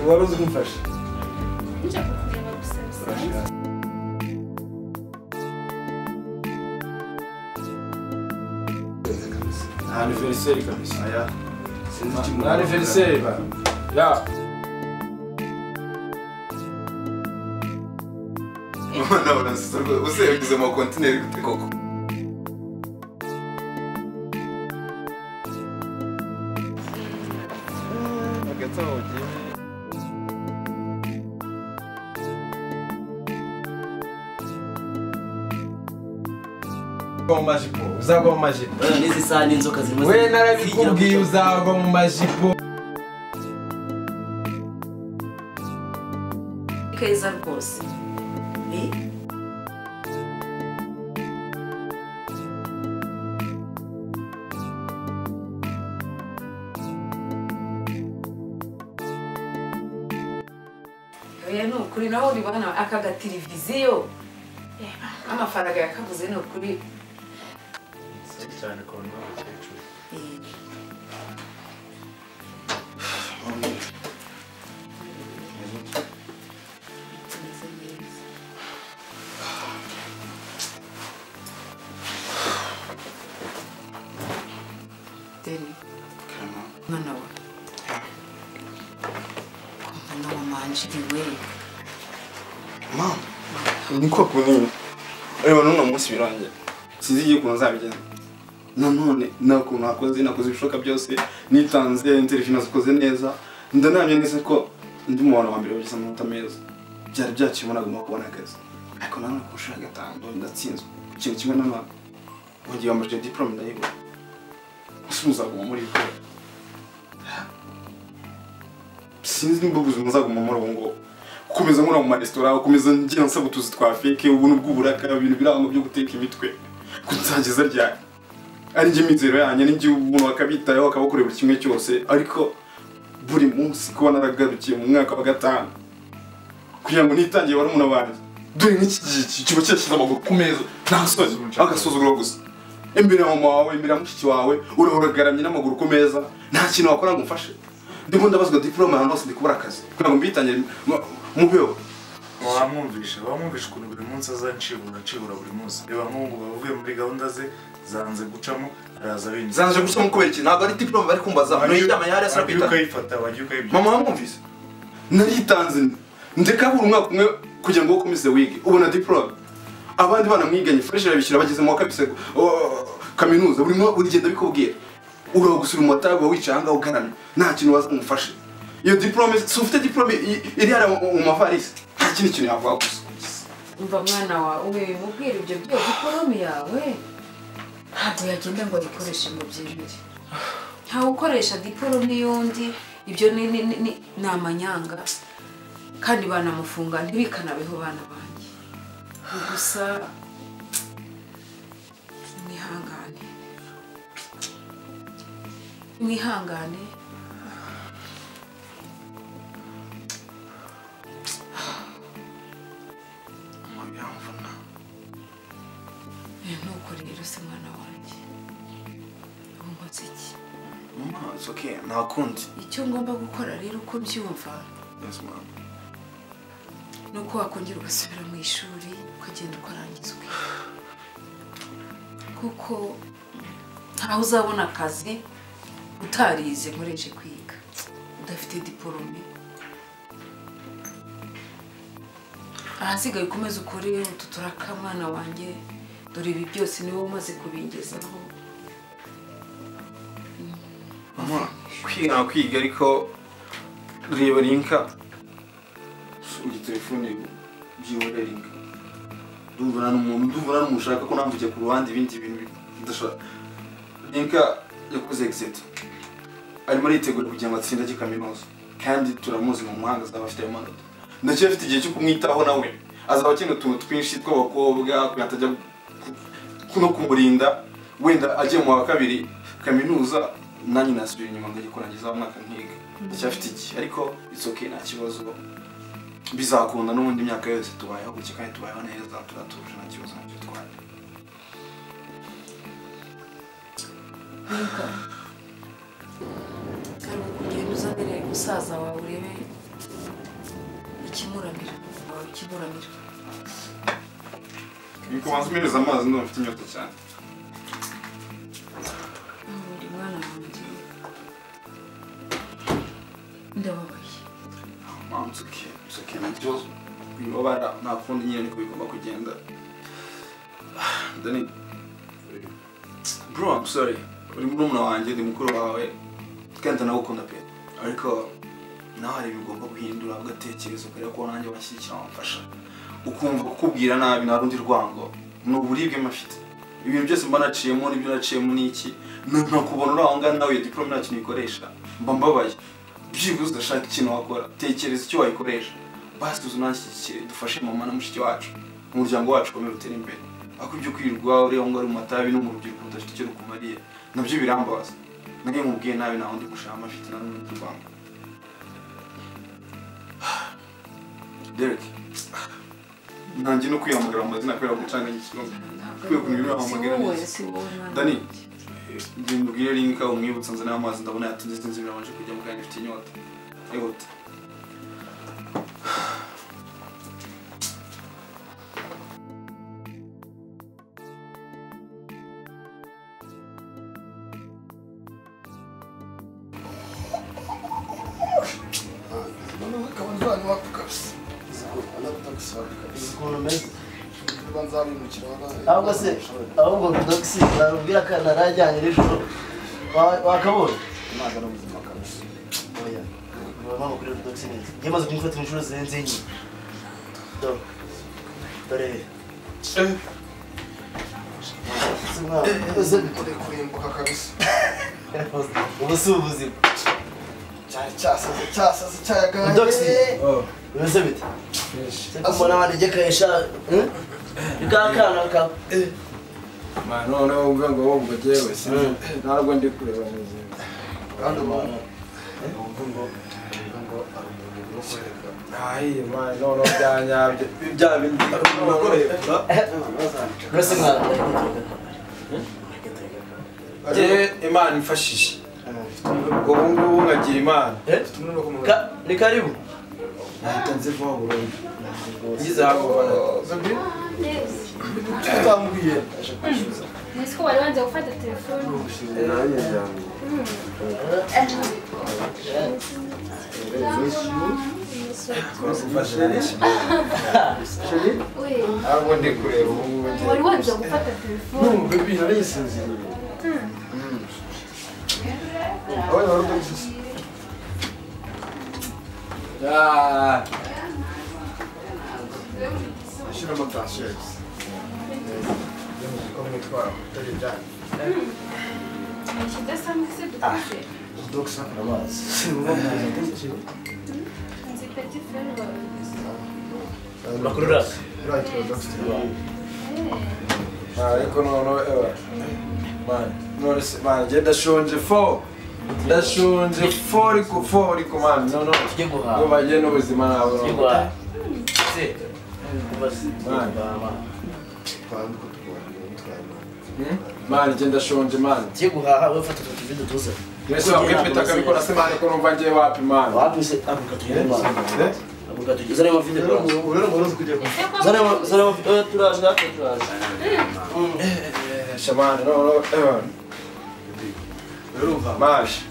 uwaroze umufasha Nshaka kureba gusa bisanzwe Nta aniveriseri kabisa. aya sinzi icyo Nta aniveriseri ba. Ya. Mbona urasutse rwose. Use yagize mu kontineri gute koko? Mu majipo. Uzagwa mu majipo. n'izi saha n'inzoka zirimo We narabikubwiye uzagwa mu majipo. keza rwose Eh? oya ni ukuri naho uri bana aka gateleviziyo amafaranga yakaguze ni ukuri cyane kubona abakecuru. Eh, tumeze neza deni mwana wa mwana wa manjiriwe Mama, niko kunini. Reba none umunsi birangiye. Sinzi igihe ukuntu nzabigenza. Nanone nta kuntu nakoze nakoze ibishoboka byose nitanze interview nazikoze neza ndanamye neza ko ndi mu bantu ba mbere bageze amanota meza byari byakibona agomba kubona akazi ariko nanone ku nshuro ya gatanu ndatsinzwe ikintu kimwe n'abana mu gihe wamajije diplome ndayibona ese muzaguma muri ibyo sinzi nimba ubuzima muzaguma muri ubu ngubu gukomeza nkora mu maresitora gukomeza ngira nsaba utuzi twa feke ubuntu bw'uburaka ibintu birangwa byo guteka imitwe ko nzageza ryari ari njye imizero yanjye n'ijye umuntu akabitayeho akabakorera buri kimwe cyose ariko buri munsi kuba naragarukiye mu mwaka wa gatanu kugira ngo nitangiye wari umuntu wanjye dore n'iki giki kiba cyashyize amaguru ku meza nta sozi agasuzuguro gusa imbere ya mama wawe imbere ya mushiki wawe urahora agaramye n'amaguru ku meza nta kintu wakora ngo umfashe ndimo ndabazwa diplome ahantu hose ndi kubura akazi kugira ngo mbitangire mu- mu byo wamwumvisha wamwumvisha ukuntu buri munsi azancibura acibura buri munsi reba nk'ubu bavuye muri gahunda ze zanze gucamo araza binjira zanje gusa mukubera iki ntabwo ari diplome bari kumbaza Wagiye- nuyijyama yari asara wagiye kwitana ukayifata wagiye ukayibyo mama wamwumvise naritanze ndeka buri umwaka umwe kugira ngo ukomeze wige ubona diplome abandi bana mwiganye fresh irabishyura bageze mu wa kabisa oh, kaminuza buri mwe urigenda bikubwira uraho gusura umumotari wawe wicaye ahangaha ugaramye nta kintu waza ngo umufashe iyo diplome si ufite diplome i- iri hariya mu- mu mavarisi nta kindi kintu yavuga gusa umva mwana wawe mubwire ibyo byo dipolome yawe ntabwo yagenda ngo ayikoreshe ngo byemere ntawe ukoresha dipolome y'undi ibyo ni ni- ni- ni- ni amanyanga kandi banamufunga ntibikanabeho bana banjye Ni gusa mwihangane mwihangane Eh, nuko rero si mwana wanjye ubu nkoze iki mama it's okay nakundi icyo ngomba gukora rero uko mbyumva yes mama ni uko wakongera ugasubira mu ishuri ukagenda ukarangizwa kuko ntaho uzabona akazi utarize nkoreshe kwiga udafite diporome ahasigaye ukomeze ukore utu turaka mwana wanjye dore ibi byose niwe umaze kubingezaho mama kwiga kwiga ariko reba rinka uri telefone byibura rinka ndumva nta n'umuntu ndumva nta n'umuntu ushaka ko namvugiye ku ruhande ibindi bintu bidashaka rinka yakoze exit arimo aritegura kugira ngo atsinde ajye kaminuza kandi turamuzi mu muhanga azaba afite ayo manota ndacyafite igihe cyo kumwitaho nawe azaba akeneye utuntu twinshi tw'abakobwa kugira ngo atajya ku- no kumurinda wenda agiye mu wa kabiri kaminuza nanjye nasubira inyuma ngo kurangiza wa mwaka nkiga ndacyafite igihe ariko it's okay nta kibazo bizakunda n'ubundi imyaka yose tubayeho gutya kandi tubayeho neza turatuje nta kibazo nacyo twari hari ukugenda uzanire musaza wawe urebe ikimuramira wawe ikimuramira Niko wanzumiriza amazi ndumva mfite inyota cyane. Nkabura umwana wanjye ndababaye Mama, it's okay. It's okay. Nta kibazo. Wibabara nta kundi nyine niko bigomba kugenda. Dani. Bro, I'm sorry. Uri murumuna wanjye, ndi mukuru wawe. Kandi ndanagukunda pe. Ariko nawe hari ibintu ugomba guhindura ugatekereza ukareba ko nanjye washyigikira wamfasha. Ukumva kukubwira nabi nta rundi rwango. Ni uburibwe mfite. Ibintu byose mba naciyemo n'ibyo naciyemo ni iki. Nakubona uri aho ngaho nawe iyo diporome nta kintu ikoresha. Mba mbabaye byibuze udashaka ikintu wakora tekereza icyo wayikoresha basi tuzi unanshyigikire dufashe mama na mushiki wacu umuryango wacu ukomeye utere imbere ariko ibyo kwirirwa ureba ngo ari mu matabi no mu rubyiruko rudafite icyo rukumariye nabyo birambabaza nayo mubwiye nabi nta wundi gushaka amafite na rumwe mu rwanda Derek ntangiye no kwihamagara mu mazina kubera gucana ikibazo Kwiye kumenya ibyo wahamagara si wowe neza. si wowe mwana Dani. wanjye. njye mubwire rinka umwibutsa nzana amazi ndabona yatinze sinzi birabanje kujya mu kanya ifite inyota yihuta Noneho ukaba ndwanya iwacu kabisa. Anagutagusaga kabisa. Niba nzabimukira wabaye. ahubwo se ahubwo dogisi narubwira ko narajyanye nijoro Wa- wakabonye Amazi ari ubuzima kabisa. oya mama kuri dogisi neza njye maze kumufata inshuro zirenze enye Do- dore Se mwana, ese Uri kurimbuka kabisa. ubu si ubuzima Cyari cyasaze cyasaze cyayagaye. Dogisi. Oh, bimeze bite fresh. se kumubona wanegekesha bwakana ka Ma, noneho uvuga ngo wowe ubwo jyewe sinzi. Ntabwo ndi kureba neza. Kandi umuntu yumva ngo yumva ngo ari umuntu uri kwereka. Ayi, ma, noneho byanyabye. Bya bindi nakorera. uretse mwana Jye Imana imfashije. Ubu ngubu nkagira Imana. Eh? Ka- ni karibu Nahita nzivaho burundu. Ngize hakurya. Neza. Kuki utambwiye? Aje kwishyuza. Nzi ko wari wanze gufata telefone. Uy, Ntabwo ndi kureba ubu ngubu njye. wari wanze gufata telefone. Numva ibi narisinziriye. Wowe wari utagusize. Ah, Ashyiramo tansiyo yagize. ko mwitwara kutari ibyanyu. Iki idasanzwe se dukoze. Dogisa. Nzi peti feri wawe. makuru rasi Right, dogisa. Ah, ariko noneho ewa. Mani, none se mani njye ndashonje fo. Ndashonje fo ariko fo ariko mani noneho. tujye Ngo guhaha bagiye n'ubuzima ntabwo. tujye noneho. guhaha se kuva se guhaha Twari uko turwanya bitwaye imana. Hmm? Mani njye ndashonje mani. tujye guhaha we fata utu tuvido tuza Mbese wabwiye Peter akabikora se mani ko numva ngiye wapi mani. wabise avuga tugende mwana Eh? avuga tugende zana amavido Rero ngo- rero ngo uruzi kujya Ese ko zana ama- zana amavido eh, turaje natwe turaje Shamani noneho ewa. Urumva? Mashi.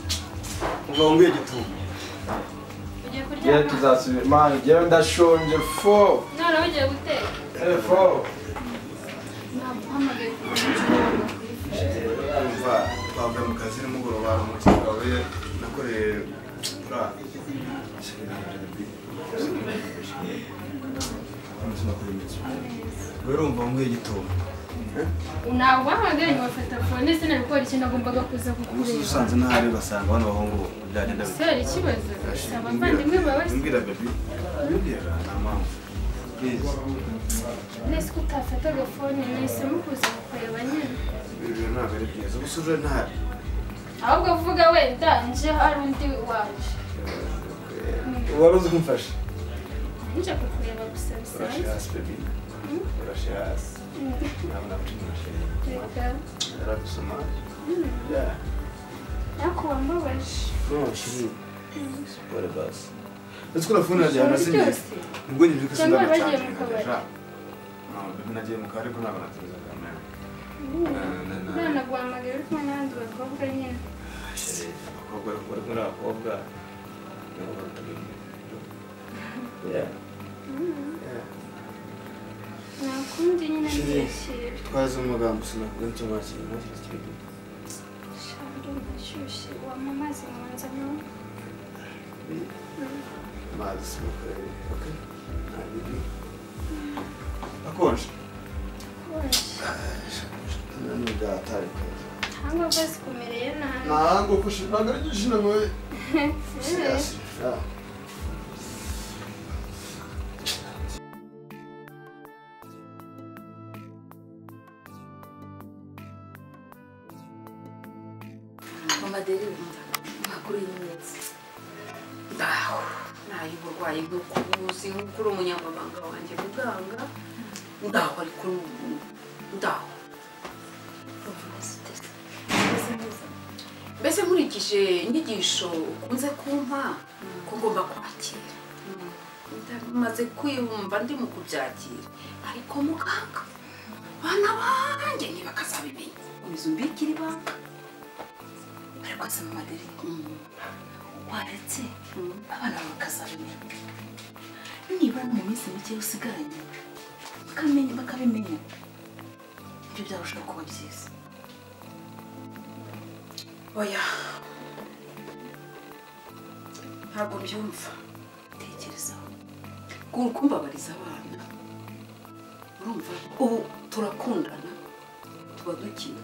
Uba wumviye igituba. ugiye Njyewe kuryama? tuzasubira. Mani njyewe ndashonje fo. None ugiye guteka? Eh, Fo. Ntabwo uhamagaye ku murongo kuri feri. Urumva, twavuye mu kazi nimugoroba hari umukino wawe nakoreye buriya. Urumva wumviye igituba. Ntabwo wahamagaye ngo bafata telefone sinabikora ikintu nagombaga kuza Umunsi kukureba. usanze ntahari basanga bano bahungu byagenda bite. Sera ikibazo gusa abavandimwe bawe Mbwira baby. Mbwira nta mpamvu. Please. nese ko utafataga fone nahisemo kuza kukureba nyine. Ibi bintu ntabwo ari byiza. Ubu suje ntahari. ahubwo vuga wenda nje hari undi waje Wari uzi kumfasha. nje kukureba gusa Urashe bisanzwe hasi baby. Urashe hasi. Ntabwo namutima urashe. reka Aragusoma. Yeah. ariko wambabaje No, she. What about? ndetse ko telefone yanjye yanasinyiye ryose ubwo nyine ko Cyangwa sindana bagiye cyane mu kabari. nkajya nagiye mu kabari ko ntabwo natinze kamera nanaguhamagara uri kumwe n'abandi bakobwa nyine abakobwa bari kumwe n'abakobwa nabo bakabyumva Yeah. nakundi nyine ndishira twazi umugambi sinavuga nicyo mwakira ntakiri kiri gito shando ndashyushye wampa amazi mwanza nyuma amazi simukorere okay nta bibi akonje konje naniga atarikaye cyangwa bazikomereye nabi ntabwo kushinaga igishina ngoye Eh, yeah mumadererunda makuru y'iminsi ngaho nayo uburwayi bwo kubuzi nk'uko uri umunyamabanga wanjye muganga ndaho ari kuri ubu ndaho meze neza. mbese nkurikije inyigisho ukunze kumpa ko ngomba kwakira ndamaze kwiyumva ndi mu kubyakira ariko muganga abana banjye ntibakazabimenya inzu mbi ikiri banga ariko se mu madirishya waretse abana bakazabimenya nibura no mu minsi mike usigaranye bakamenya bakabimenya ibyo byarushaho kuba byiza oya ntabwo mbyumva tekerezaho kumbabariza abana urumva ubu turakundana tuba dukina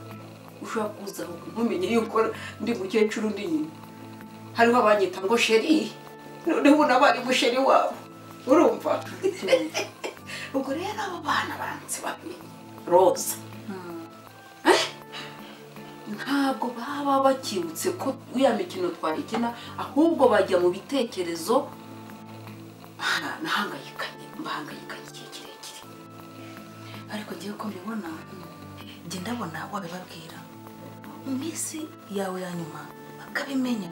ushobora kuza ntumenye yuko ndi mukecuru ndi nyina hariho abanyita ngo sheri noneho n'abari musheri wabo urumva ubwo rero abo bana baranze bamenye roza ntabwo baba bakibutse ko iriya mikino twayikina ahubwo bajya mu bitekerezo "Ah, nahangayikanye mbahangayikanye igihe kirekire ariko ngewe uko mbibona njye ndabona wabibabwira mu minsi yawe ya nyuma bakabimenya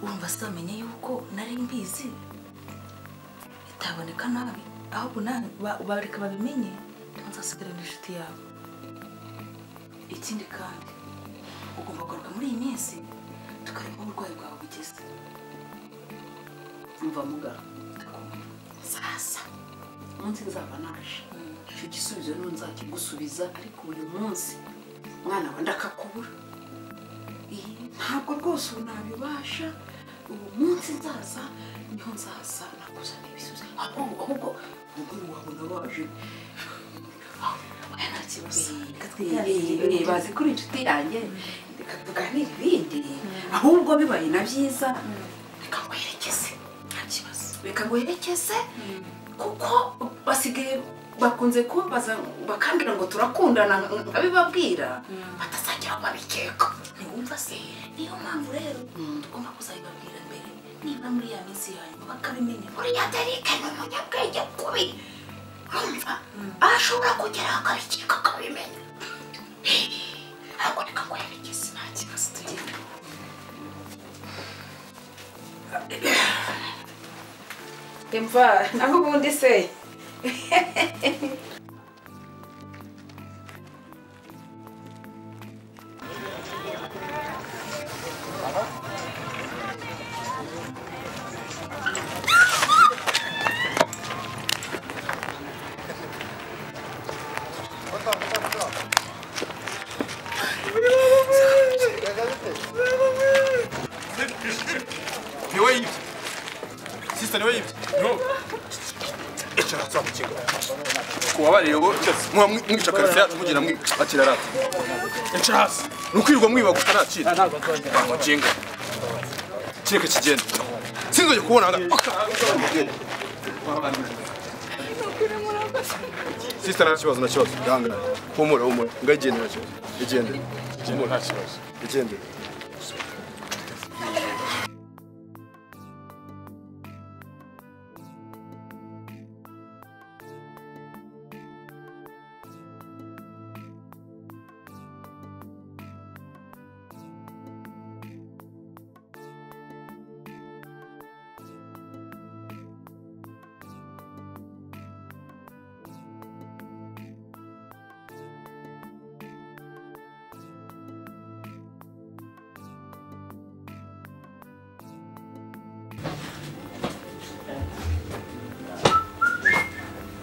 urumva samenye yuko nari mbizi bitaboneka nabi ahubwo nawe ba- bareka babimenye nzasigarana inshuti yabo ikindi kandi ugomba kugaruka muri iyi minsi tukareba aho uburwayi bwawe bugeze mva mugara sasa umunsi nzaba naje icyo gisubizo niho nzakigusubiza ariko uyu munsi mwana wa ndakakubura Iyi, ntabwo rwose ubu nabibasha ubu munsi nzaza niho nzaza nakuzana ibisubizo ahubwo ahubwo umugore wabona baje oya nta kibazo Eh, eh, bazi kuri inshuti yanjye reka tuganire ibindi ahubwo bibaye na byiza reka nguherekeze nta kibazo reka nguherekeze kuko basigaye bakunze kubabaza bakambwira ngo turakundana nkabibabwira batazagera babikeka ntiwumva se niyo mpamvu rero tugomba kuzabibabwira mbere niba muri ya minsi yanyuma bakabimenya uriya derike ni umunyabwenge kubi urumva ashobora kugera akabikeka akabimenya ntabwo reka ngo yerekeze nta kibazo tugenda imva naho ubundi se niwe yibye sisita niwe yibye niwe icara saa mukingo kubabarire bo muba mwica karisa yacu mugira mwica akira rata ica hasi ni ukwirirwa mwiba gusa ntakira bamukinga kireka kigenda sinzongeye kubona sisita nta kibazo nta kibazo yangana humura humura ngagende nta kibazo igende humura nta kibazo igende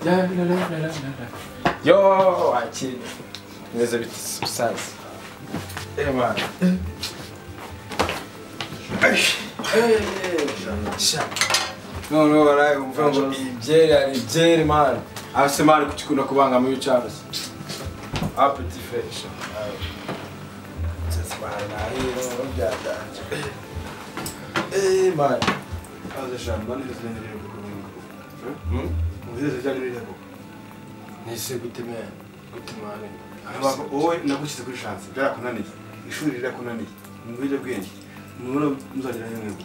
La, la, la, la, la, la. Yo, wakira. Neza bita saza. Eh man. noneho baraye umva ngo ibyeri hari ibyeri mani afise mani kukikunda kubangama iyo ucaroze apeti fesha mani Kaze eshanu bane zizajya rero kuruhuka. Ubwiza zijyanye n'irego. Nese gute mwana? Gute mwana? Aba wowe nagushyize kuri chance byarakunaniye. Ishuri rirakunaniye. Mubwire bwenge. Mubona muzagira n'imwe.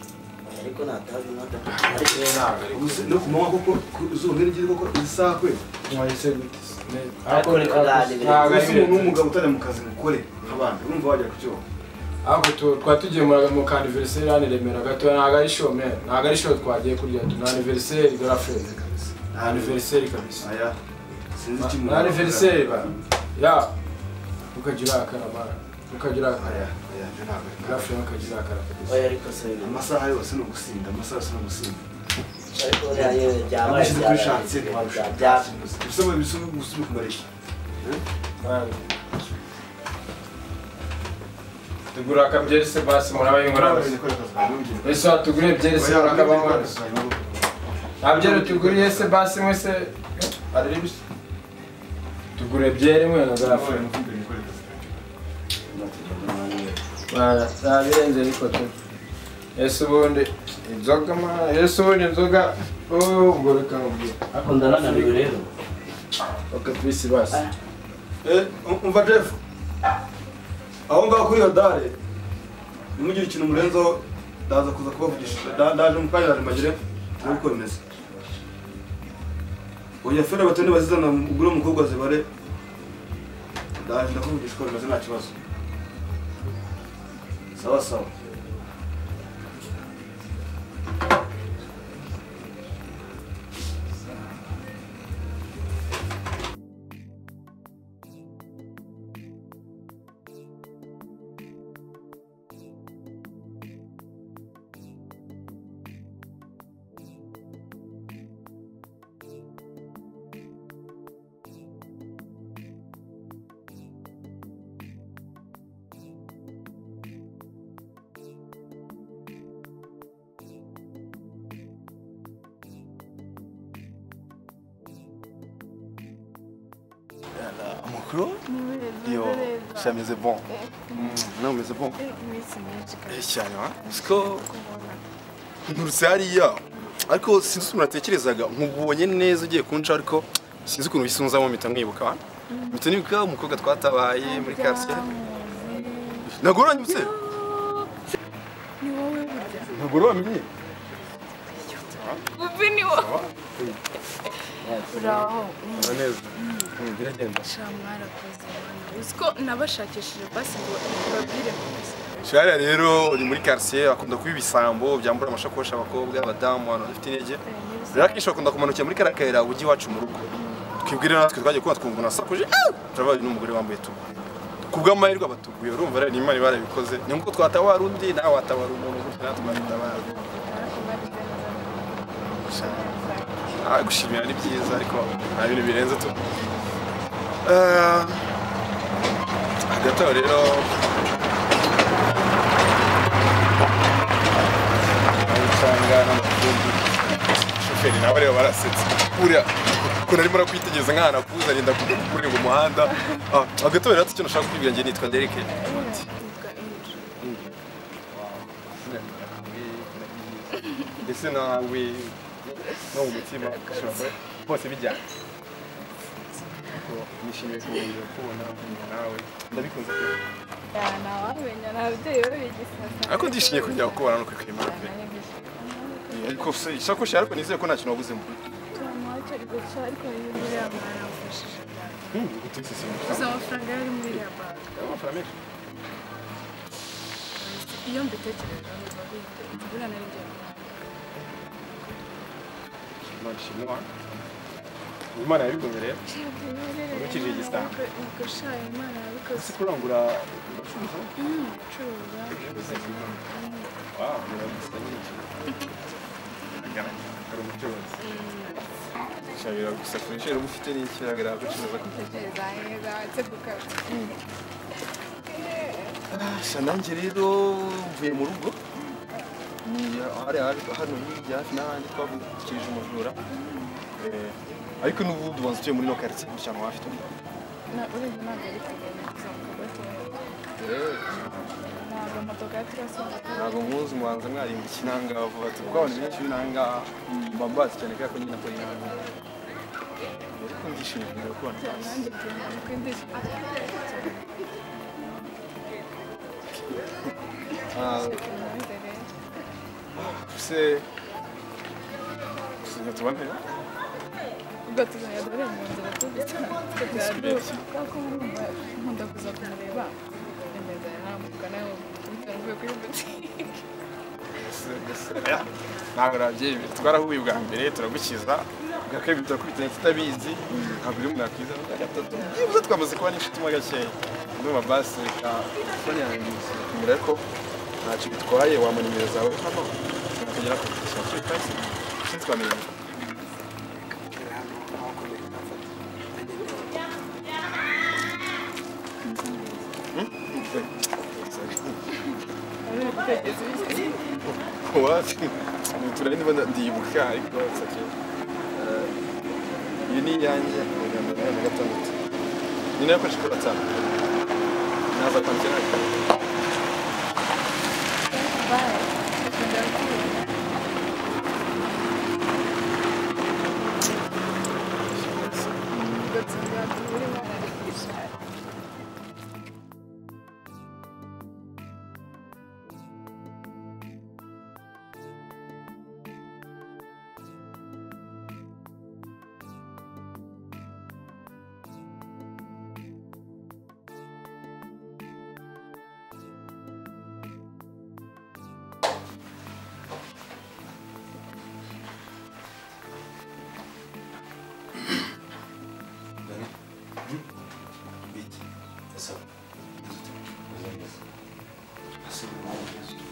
ariko natazi nata Ubuse no kumanywa kuko izuba n'irigiri koko izisakwe. mwayise gute Ariko reka dade, biri Ntabwo ari Ubuse umuntu biri. w'umugabo utari mu kazi mukore nk'abandi. Urumva wajya ku cyobo. ariko tu- twari tugiye mu- mu ka anniversaire hano i Remera gato ntabwo ari show man ntabwo ari show twagiye kurya tu ni anniversaire girlfriend ni anniversaire kabisa Aya. Sinzi Ma- ikimu. ni anniversaire ba ya ukajya urakara mara ukajya urakara Aya. Aya. byo ntabwo ari- girlfriend ukajya urakara kabisa oya ariko se Amasaha yose ni ugusinda. Amasaha yose ni ugusinda. ariko oya yewe byabaye Nagushyize kuri chance byabaye ntiwabishaka. byabaye Ubuse mu bisumu gusunika umareshya. Man. tugura akabyeri se basi muraba yungura ese watuguriye byeri se murakaba mwana nta byeri tuguriye se basi mwese ariri bisa tugure byeri mwe na girlfriend Bara, nabirenze ariko tu. Ese ubundi inzoga ma, ese ubundi inzoga oh ubwo reka nkubwire. ariko ndarananiwe rero Okay, please basi. umva jeff aho ngaho kuri iyo dare nimugire ikintu murenzaho ndaza kuza kubavugisha Da- ndaje mu kanya mbagire muri komeza oya fere batonde bazizana ugure umukobwa zibare ndaje ndakuvugisha uko bimeze nta kibazo sawa sawa amakuru yo shameze bon nawe umeze bon Eh, cyane wa uzi ko nturutse hariya ariko sinzi ukuntu natekerezaga nkubonye neza ugiye kunca ariko sinzi ukuntu uhise unzamo mpita mwibuka wa? mpita nibuka umukobwa twatabaye muri quartier ntabwo uranyibutse Ni wowe burya. ntabwo uramenye Bumvi ni wowe. Uraho. neza biragenda Sha mwarakoze bana. Uzi ko nabashakishije basi ngo babwire gusa. shariya rero uri muri quartier akunda kuba ibisambo byambura amashakoshi abakobwa abadamu abantu badafite intege rero akenshi bakunda kumanukira muri kariya kayira ujya iwacu mu rugo twibwire natwe twagiye kuba twumva unasakuje "Ah!" turabaye n'umugore wambaye tubu ku bw'amahirwe abatuguye urumva rero n'imana iba yarabikoze ni nk'uko twatabara undi nawe watabara umuntu gutya natwe twatabara Ah, gushimira ni byiza ariko nta bintu birenze tu Eh, hagati aho rero usanga n'amafundi shoferi nawe rero barasetse buriya ukuntu arimo arakwitegereza nk'ahantu akuze arinda kurenga umuhanda Ah, hagati aho rero icyo nashaka kwibwira njye nitwa derike Nitwa Angel. ndetse nawe no mu mutima bose bijyana nishimiye kubongera kubona nawe ndabikunze pe Ya ntawamenya nta babyeyi babigisasa. ariko ndishimye kongera kubona no kwikwemera pe ariko se isakoshi yawe ariko nizeye ko nta kintu wabuzemo Turamwaca gusa ariko yari muri ya banki yamfashije cyane. Gusa amafaranga yari muri ya banki. Iyo mbitekereje numva guhita imvura nari ngiye mu banki. imana yabigumye rero Urakijije igisabo. Ubwo sha Imana yabikoze. ese kurangura ubucuruzi Mm, Curuza. wawe urabisa nyine hari umucuruzi shabira gusa kuri sheri uba ufite n'ikigaragara agucuruza sha nanjye rero mvuye mu rugo niya- hari hari- hano hirya hafi n'ahandi twavukirije umujura Eh, ariko n'ubundi ubanza utuye muri no quartier gutya ntawe afite undi Na urebye ntabwo ari kugenda kuzamuka gatoya. Ntabwo moto gari turasonga ntabwo muzi mubanza mwarimbukiye inangaha vuba ati kuko abantu benshi b'inangaha mba mbazi cyane kubera ko nyine nakora inangaha ariko ndishimye kubera ko abantu cyane nanjye ngenda nuko ndishimye cyane. Ah, Nanjye rero. se sinyo tubane Ubwo tuzajya dore mu nzira tugusana tukaganira kubera ko muri mba nkunda kuza kumureba ndemeza ntambuka nawe kugira ngo uvuye kuri butike ntabwo nabyemewe twarahuye bwa mbere turagukiza bwa kabiri turakubitanye tutabizi ntabwo uri umuntu wakwiza bwa gatatu byibuze twamaze kuba n'inshuti mo gakeya n'ubu basi reka fone yanjye kumira ko ntacyo bitwaye wampa nimero zawe hano tukagera ku ikibazo cyo taxi sinzi twamenyana wapi turari niba ndibuka ariko sake iyo ni iyanjye magambo nayo na gatandatu ni nayo koresha kuri watsapu naza kwandikira ariko Biki. Ese. Ese. Ese.